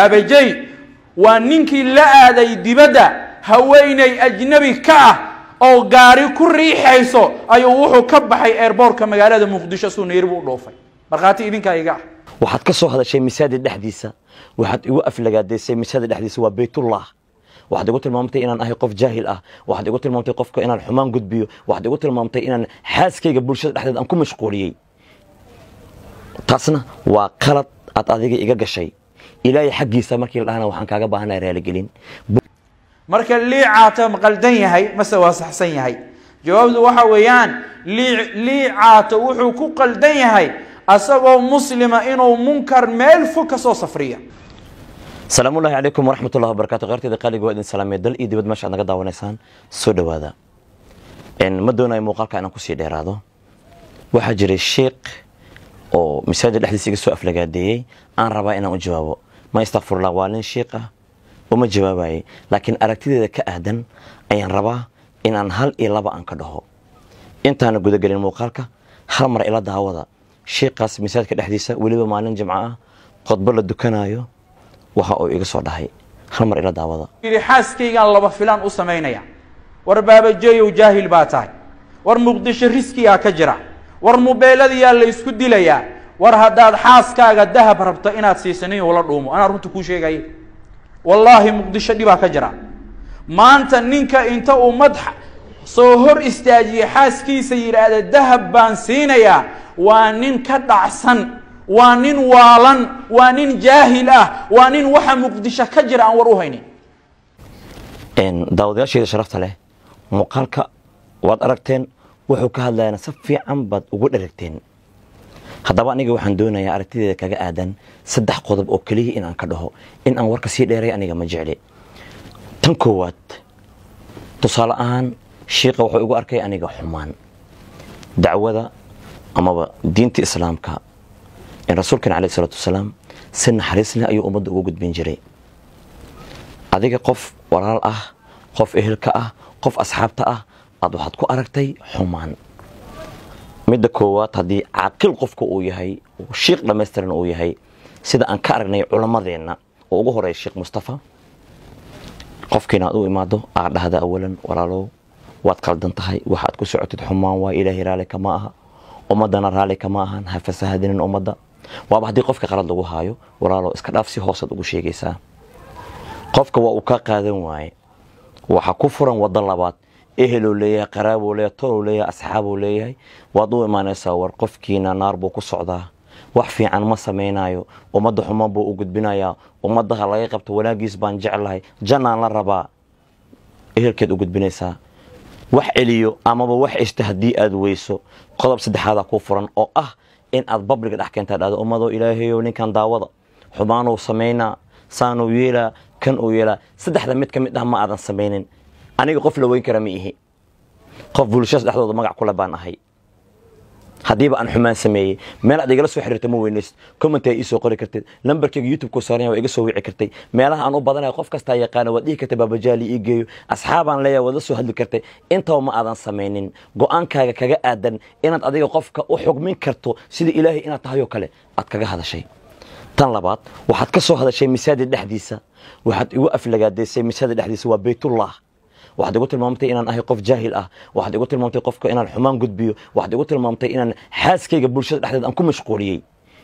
abajay waa ninkii la aaday dibadda haweeney ajnabi ka ah oo gaari ku riixayso ayuu wuxuu ka baxay eerboorka magaalada muqdisho suu nairobi u dhoofay markhaati idinkaa iga ah waxaad ka soo hadashay masaajid dhexdiisa waxaad igu aflagaadaysay masaajid dhexdiisa waa baytullah waxaad igu tilmaamtay inaan ahay qof jaahil ah waxaad igu tilmaamtay qofka inaan xumaan gudbiyo waxaad igu tilmaamtay inaan xaaskayga bulshada dhexdeed aan ku mashquuliyey taasna waa qalad aad adiga iga gashay ilaahay xaggiisa markii la dhahana waxaan kaaga baahanaya raaligelin marka liicaata ma qaldan yahay mase waa saxsan yahay jawaabtu waxa weeyaan lii liicaata wuxuu ku qaldan yahay asagoo muslima inuu munkar meel fog ka soo safriya salaamu ullahi calaykum waraxmat ullahi wabarakatu kheyrteeda qaaliga waa idin salaamay dal iyo dibad meesha aad naga daawanaysaan soo dhowaada ma doonayo muuqaalka inaan kusii dheeraado waxaa jiray sheekh oo masaajid dhexdiisa iga soo aflagaadeeyey aan rabaa inaan u jawaabo ma istakfirullah waa nin sheekh ah uma jawaabayay laakiin aragtideeda ka aadan ayaan rabaa inaan hal iyo laba aan ka dhaho intaana gudagelin muuqaalka hal mar ila daawada sheekhaas masaajidka dhexdiisa weliba maalin jimco ah khudbo la dukanayo waxa uu iga soo dhahay hal mar ila daawada yidhi xaaskaygaan laba filaan u samaynaya war baabajeeyow jaahil baa tahay war muqdisho riskiyaa ka jira war mubeeladiyaa la isku dilayaa war haddaad xaaskaaga dahab rabto inaad siisanin ula dhuumo anaa runta kuu sheegaya wallaahi muqdisho dhibaa ka jira maanta ninka inta uu madax soo hor istaajiye xaaskiisa yidhaahda dahab baan siinayaa waa nin ka dhacsan waa nin waalan waa nin jaahil ah waa nin waxa muqdisho ka jira aan war u haynin daawadayaasheeda sharafta leh muuqaalka waad aragteen wuxuu ka hadlayana si fiican baad ugu dheragteen haddaba aniga waxaan doonayaa aragtideeda kaga aadan saddex qodob oo keliya in aan ka dhaho in aan warka sii dheeray aniga ma jecli tan koowaad tusaale ahaan shiiqa wuxuu igu arkay aniga xumaan dacwada amaba diinta islaamka in rasuulkan caleyh isalaatu wasalaam si naxariis leh ayuu ummadda ugu gudbin jiray adiga qof walaal ah qof ehelka ah qof asxaabta ah aad waxaad ku aragtay xumaan midda koowaad haddii caaqil qofka uu yahay shiikh dhammaystiran uu yahay sida aan ka aragnay culammadeenna oo ugu horeeya sheekh mustafa qofkiina aad u imaado aad dhahda awalan walaalow waad qaldan tahay waxaad ku socotid xumaan waa ilaahay raalli kama aha ummaddana raalli kama ahan ha fasahadinin ummadda waaba haddii qofka qalad lagu haayo walaalow iska dhaaf si hoosaad ugu sheegaysaa qofka waa uu ka qaadan waaye waxaa ku furan waddo labaad eheluu leeyahay qaraabuu leeyahay toluu leeyahay asxaabuu leeyahay waad u imaanaysaa war qofkiina naar buu ku socdaa wax fiican ma samaynayo ummadda xumaan buu u gudbinayaa ummadaha laga qabto wanaagiis baan jeclahay jannaan la rabaa ehelkeed u gudbinaysaa wax celiyo amaba wax eshta haddii aad weyso qodob saddexaadaa kuu furan oo ah in aad babliga dhex keentaa dhahdo ummadoo ilaahayow ninkan daawada xumaanuu samaynaa saanuu yeelaa kan uu yeelaa saddexda mid ka mid ah ma aadan samaynin aniga qof la weyn kara ma ihi qof bulshadaas dhexdooda magac kule baan ahay haddiiba aan xumaan sameeyey meel aad igala soo xiriirta ma weynaysid comment aa ii soo qori kartid lambarkayga youtube-ku saaran waa iga soo wici kartay meelaha aan u badanayo qof kastaa yaqaana waad dhihi kartay baabajaali ii geeyo asxaabaan leeyahay waad la soo hadli kartay intaba ma aadan samaynin go-aankaaga kaga aadan inaad adiga qofka u xugmin karto sida ilaahay inaad tahay oo kale aad kaga hadashay tan labaad waxaad ka soo hadashay masaajid dhexdiisa waxaad igu aflagaadaysay masaajid dhexdiisa waa baytullah waxaad igu tilmaamtay inaan ahay qof jaahil ah waxaad igu tilmaamtay qofka inaan xumaan gudbiyo waxaad igu tilmaamtay inaan xaaskayga bulshada dhexdeed aan ku mashquuliyey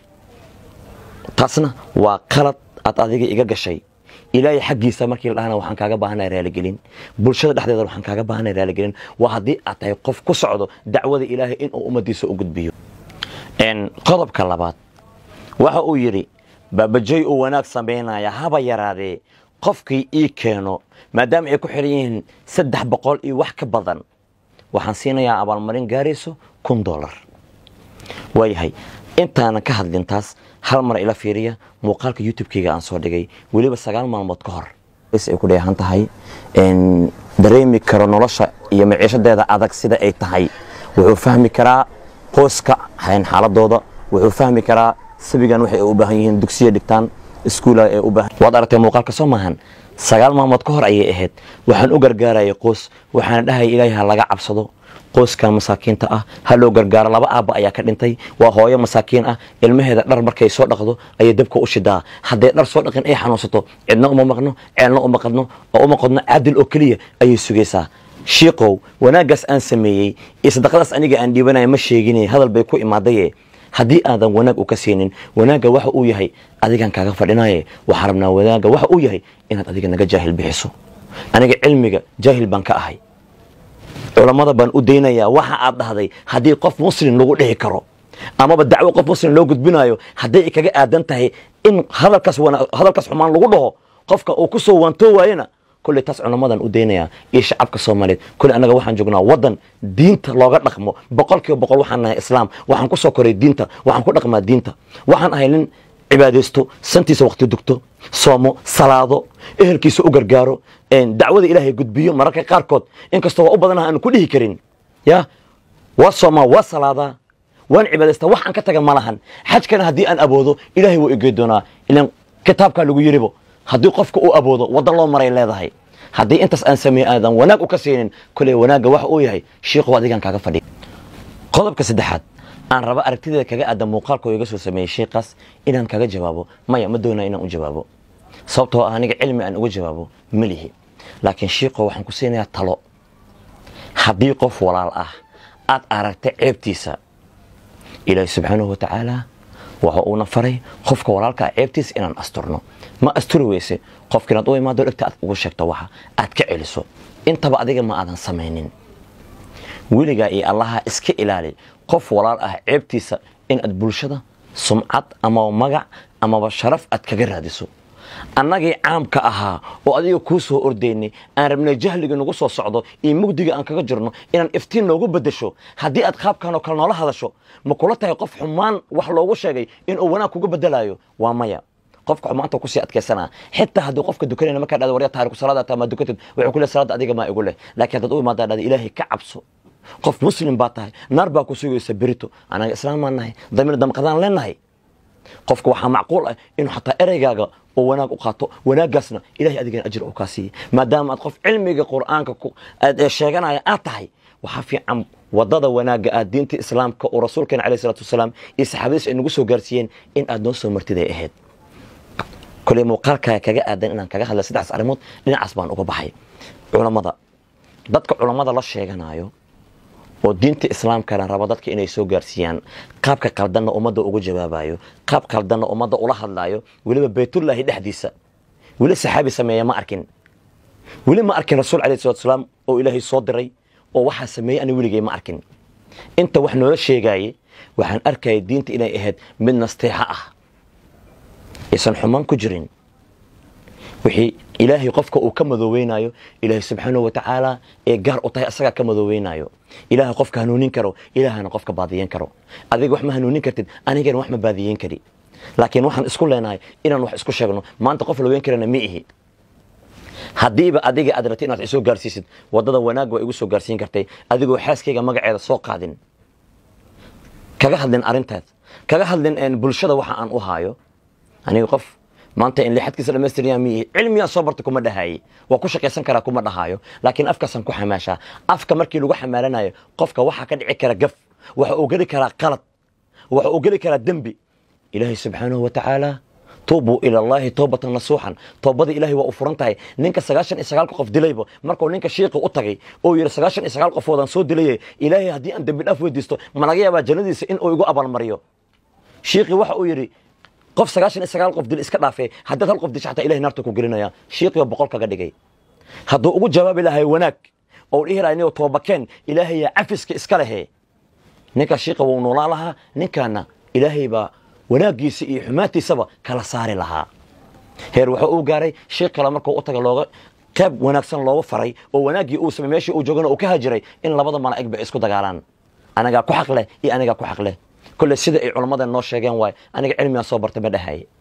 taasna waa qalad aad adiga iga gashay ilaahay xaggiisa markii la dhahana waxaan kaaga baahanaya raaligelin bulshada dhexdeeda waxaan kaaga baahanaya raaligelin waa haddii aad tahay qof ku socdo dacwada ilaahay inuu ummadiisa u gudbiyo qodobka labaad waxa uu yidhi baabajoy uu wanaag samaynaya haba yaraadee qofkii ii keeno maadaama ay ku xiran yihiin saddex boqol iyo wax ka badan waxaan siinayaa abaalmarin gaarayso kun dollar waayahay intaanan ka hadlin taas hal mar ila fiiriya muuqaalka youtube-keyga aan soo dhigay weliba sagaal maalmood ka hor ay ku dheehan tahay dareemi karo nolosha iyo maciishadeeda adag sida ay tahay wuxuu fahmi karaa qoyska xaaladooda wuxuu fahmi karaa sabigan waxay u baahan yihiin dugsiya dhigtaan iskuula ee u baahan waad aragtay muuqaalka soo maahan sagaal maalmood ka hor ayay ahayd waxaan u gargaarayay qoys waxaana dhahaya ilaahay ha laga cabsado qoyska masaakiinta ah ha loo gargaaro laba aabba ayaa ka dhintay waa hooyo masaakiin ah ilmaheeda dhar markay soo dhaqdo ayay dabka u shidaa hadday dhar soo dhaqin ay xanuunsato cidna uma maqno ceelna uma qadno oo uma qodno caadil oo keliya ayay sugaysaa shiiqow wanaaggaas aan sameeyey iyo sadaqadaas aniga aan dhiibanaya ma sheegine hadal bay ku imaadaye haddii aadan wanaag u ka siinin wanaagga waxa uu yahay adigaan kaaga fadhinaye waxaa rabnaa wanaagga waxa uu yahay inaad adiga naga jaahil bixiso aniga cilmiga jaahil baan ka ahay culammada baan u daynayaa waxa aad dhahday haddii qof muslim lagu dhihi karo amaba dacwo qof muslim loo gudbinayo hadday ay kaga aadan tahay in hadalkaas hadalkaas xumaan lagu dhaho qofka uu ku soo waantoo waayena kolley taas culammadan u daynayaa iyo shacabka soomaaliyeed kolley annaga waxaan joognaa waddan diinta looga dhaqmo boqol kiiba boqol waxaan nahay islaam waxaan ku soo koray diinta waxaan ku dhaqmaa diinta waxaan ahay nin cibaadaysto santiisa waqti dugto soomo salaado ehelkiisa u gargaaro dacwada ilaahay gudbiyo mararka qaarkood inkastoo waa u badanaha aanu ku dhihi karin ya waa soomaa waa salaadaa waan cibaadaystaa wax aan ka taga ma lahan xajkana haddii aan aboodo ilaahay wuu igey doonaa ilan kitaabkaa lagu yiribo haddii qofka uu aboodo waddan loo maray leedahay haddii intaas aan sameeye aadan wanaag u ka siinin koley wanaagga waxa uu yahay shiiqow adigaan kaaga fadhi qodobka saddexaad aan raba aragtideeda kaga aadan muuqaalka oo iga soo sameeyey shiiqaas inaan kaga jawaabo maya ma doonaa inaan u jawaabo sababtoo ah aniga cilmi aan uga jawaabo ma lihi laakiin shiiqo waxaan ku siinayaa talo haddii qof walaal ah aad aragta ceebtiisa ilaahi subxaanahu watacaala waxa uuna faray qofka walaalkaa ceebtiisa inaan asturno ma asturi weyse qofka inaad u imaado dhegta aad ugu sheegto waxa aad ka celiso intaba adiga ma aadan samaynin weligaa iyo allaha iska ilaali qof walaal ah ceebtiisa in aad bulshada sumcad amaba magac amaba sharaf aad kaga raadiso annagii caamka ahaa oo adiga kuu soo ordaynay aan rabnay jahliga nagu soo socdo iyo mugdiga aan kaga jirno inaan iftiin noogu bedesho haddii aad qaabkan oo kale noola hadasho ma kula tahay qof xumaan wax loogu sheegay inuu wanaag kuga bedelayo waa maya qofka xumaanta kusii adkaysanaa xitaa haddii qofka dukanayna markaa dhada warya taariku salaada taa ma dukatid wuxuu ku leeyahay salaada adiga maa igu leh laakiin haddaad u imaadaa dhada ilaahay ka cabso qof muslim baa tahay naar baa ku sugaysa berito anaga islaam baan nahay damir damqadaan leenahay qofka waxaa macquul ah inuu xataa ereygaaga oo wanaag u qaato wanaaggaasna ilahay adigana ajir uu kaa siiyey maadaama aad qof cilmiga qur'aanka aad sheeganaya aad tahay waxaa fiican wadada wanaagga aad diinta islaamka oo rasuulkeena alayh salatu wasalaam iyo saxaabadiis ay nagu soo gaarsiiyeen in aad noo soo martid ay ahayd koley muuqaalkaa kaga aadan inaan kaga hadla saddexdaas arrimood dhinacaas baan uga baxay culammada dadka culammada la sheeganayo oo diinta islaamkana raba dadka inay soo gaarsiiyaan qaabka qaldanna ummadda ugu jawaabayo qaab qaldanna ummadda ula hadlaayo weliba baytullaahi dhexdiisa weli saxaabi sameeya ma arkin weli ma arkin rasuul alayh salatu salaam oo ilaahay soo diray oo waxaa sameeyey ani weligay ma arkin inta wax noola sheegaaye waxaan arkaya diinta inay ahayd mid nasteexo ah aysan xumaan ku jirin wixii ilaahay qofka uu ka madooweynayo ilaahay subxaanahu watacaala ee gaar u tahay asagaa ka madooweynayo ilaahay qofka hanuunin karo ilaahana qofka baadiyen karo adiga wax ma hanuunin kartid anigana wax ma baadiyen kari laakiin waxaan isku leenahay inaan wax isku sheegno maanta qof la weyn karana ma ihi haddiiba adiga aad rabtid inaad isoo gaarsiisid wadada wanaag waa igu soo gaarsiin kartay adigoo xaaskayga magaceeda soo qaadin kaga hadlin arrintaas kaga hadlin bulshada waxa aan u haayo aniga qof maanta in lixadkiisa dhamaystiryaa miihi cilmiyaa soo barta kuma dhahaye waa ku shaqaysan karaa kuma dhahaayo laakiin afkaasaan ku xamaashaa afka markii lagu xamaalanayo qofka waxaa ka dhici kara gaf waxa uu geli karaa qalad waxa uu geli karaa dembi ilaahay subxaanahu wa tacaala tuubuu ila allahi toobatan nasuuxan toobada ilahay waa u furan tahay ninka sagaashan iyo sagaalka qof dilayba markuu ninka shiiqi u tagay oo yidhi sagaashan iyo sagaal qofoodaan soo dilaye ilaahay haddii aan dembi dhaaf weydiisto ma laga yaabaa jannadiisa in uu igu abaalmariyo shiiqi waxa uu yidhi qof sagaashan iyo sagaal qof dil iska dhaafee haddaad hal qof disho xataa ilahay naarta ku gelinaya shiiqiyo boqol kaga dhigay hadduu ugu jawaabi lahay wanaag oo dhihi lahay niyo toobakeen ilaahayaa cafiska iska lehe ninka shiiqa wuu noolaan lahaa ninkaana ilaahay baa wanaaggiisa iyo xumaantiisaba kala saari lahaa heer wuxuu uu gaaray shiiq kale markuu u taga looga qayb wanaagsan looga faray oo wanaaggii uu samey meeshii uu joogana uu ka hajiray in labada malaa'ig ba isku dagaalaan anagaa ku xaq leh iyo anigaa ku xaq leh kolle sida ay culammadan noo sheegeen waay aniga cilmigaan soo barta ma dhahaye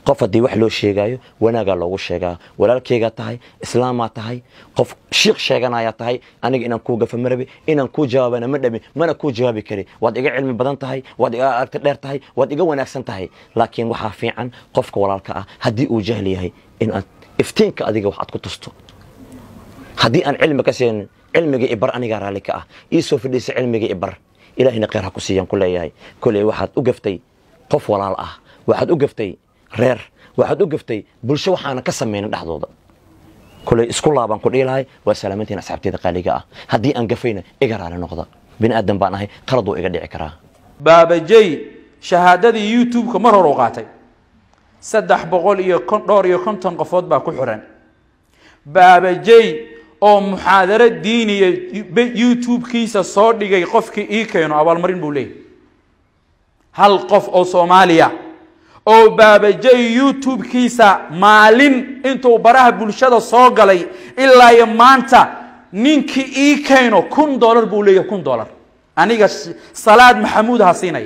qof haddii wax loo sheegaayo wanaagaa loogu sheegaa walaalkeygaa tahay islaamaa tahay qof shiikh sheeganayaa tahay aniga inaan kuu gafa marabi inaan kuu jawaabana ma dhabi mana kuu jawaabi kari waad iga cilmi badan tahay waad iga aragti dheer tahay waad iga wanaagsan tahay laakiin waxaa fiican qofka walaalka ah haddii uu jahli yahay inaad iftiinka adiga wax aad ku tusto haddii aan cilmi ka siinin cilmiga ibar anigaa raalli ka ah ii soo fadhiisa cilmiga ibar ilaahina kheyr ha ku siiyaan ku leeyahay koley waxaad u gaftay qof walaal ah waxaad u gaftay reer waxaad u gaftay bulsho waxaana ka samaynin dhexdooda koley isku laabaan ku dhihi lahay waa salaamantiin asxaabteeda qaaliga ah haddii aan gafayna iga raali noqda bini aadan baan ahay qalad wuu iga dhici karaa baabajey shahaadadii youtube-ka mar hor u qaatay saddex boqol iyo kon dhowr iyo konton qofood baa ku xiran baabajey oo muxaadaro diiniya youtube-kiisa soo dhigay qofkii ii keeno abaalmarin buu leeyahy hal qof oo soomaaliya oo baabajey youtube-kiisa maalin intuu baraha bulshada soo galay ilaa iyo maanta ninkii ii keeno kun dollar buu leeyahay kun dollar aniga salaad maxamuud ha siinaya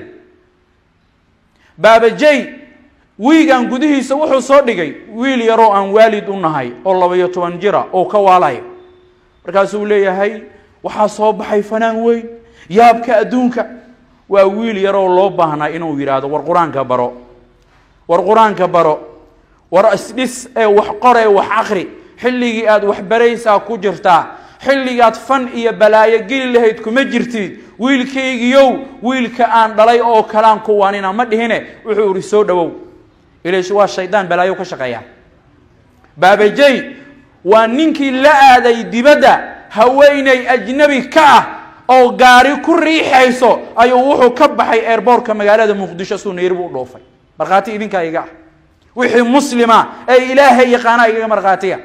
baabajey wiigan gudihiisa wuxuu soo dhigay wiil yaroo aan waalid u nahay oo laba-iyo toban jira oo ka waalayo markaasuu leeyahay waxaa soo baxay fanaan weyn yaabka adduunka waa wiil yaroo loo baahnaa inuu yidhaahdo war qur-aanka baro war qur-aanka baro war isdhis ee wax qor ee wax akri xilligii aad wax baraysaa ku jirtaa xilligaad fan iyo balaayo geli lahayd kuma jirtid wiilkaygiyow wiilka aan dhalay oo kalaan kuwaanina ma dhihine wuxuu ihi soo dhowow ilash waa shaydaan balaayo ka shaqeeya baabajey waa ninkii la aaday dibadda haweeney ajnabi ka ah oo gaari ku riixayso ayuu wuxuu ka baxay airboortka magaalada muqdisho suu nairobi u dhoofay markhaati idinkaa iga ah wixii muslima ee ilaahay yaqaanaa igaga markhaatiya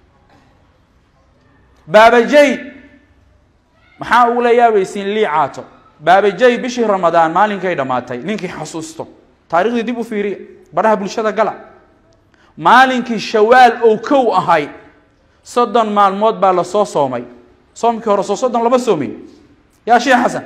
baabajey maxaa ugula yaabaysiin lii caato baabajey bishii ramadaan maalinkay dhammaatay ninkii xasuusto taarikhdii dib u fiiriya baraha bulshada gala maalinkii shawaal oo kow ahay soddon maalmood baa lasoo soomay soomkii hore soo soddon lama soomin yaa sheekh xasan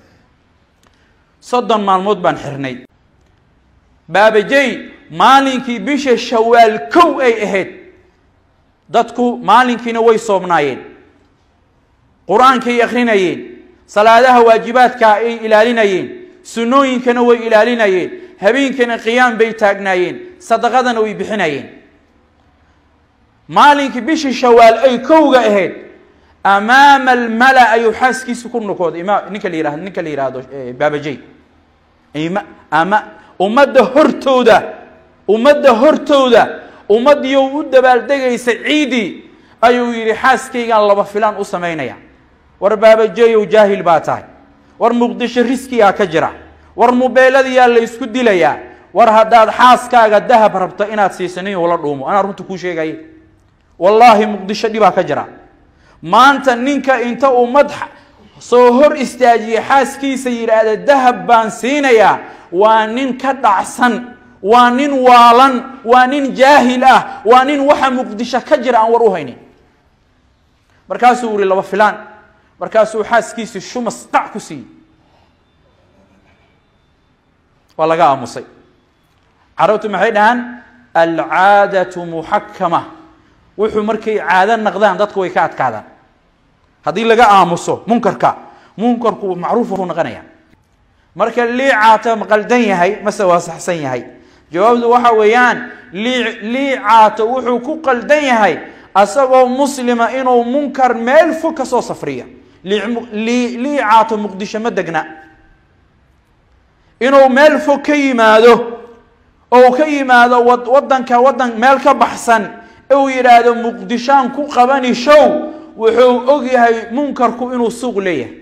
soddon maalmood baan xirnay baabajey maalinkii bisha shawaal kow ay ahayd dadku maalinkiina way soomnaayeen qur-aankay akrinayeen salaadaha waajibaadka ay ilaalinayeen sunnooyinkana way ilaalinayeen habeenkana qiyaam bay taagnaayeen sadaqadana way bixinayeen maalinkii bishii shawaal ay kowga ahayd amaama almala ayuu xaaskiisa ku nukooday ima ninka la yihahdo ninka la yihahdo baabajey ima ama ummadda hortooda ummadda hortooda ummaddiioo u dabaaldegaysa ciidii ayuu yidhi xaaskaygaan laba filaan u samaynaya war baabajeeyow jaahil baa tahay war muqdisho riskigaa ka jira war mubeeladiyaa la ysku dilayaa war haddaad xaaskaaga dahab rabto inaad siisanin ula dhuumo anaa runta kuu sheegaya wallaahi muqdisho dhibaa ka jira maanta ninka inta ummad soo hor istaajiya xaaskiisa yidhaahda dahab baan siinayaa waa nin ka dhacsan waa nin waalan waa nin jaahil ah waa nin waxa muqdisho ka jira aan war u haynin markaasuu yihi laba filaan markaasuu xaaskiisii shumas qac ku siiyey waa laga aamusay carabtu maxay dhahaan alcaadatu muxakama wuxuu markay caado naqdaan dadku way ka adkaadaan haddii laga aamuso munkarka munkarku macruuf u noqonaya marka liicaata ma qaldan yahay mase waa saxsan yahay jawaabtu waxa weeyaan lii liicaato wuxuu ku qaldan yahay asagoo muslima inuu munkar meel fog ka soo safriya liicaato muqdisho ma degna inuu meel fog ka yimaado ou ka yimaado wadanka wadan meel ka baxsan uu yidhaahdo muqdishaan ku qabani show wuxuu og yahay munkarku inuu suuq leeyahay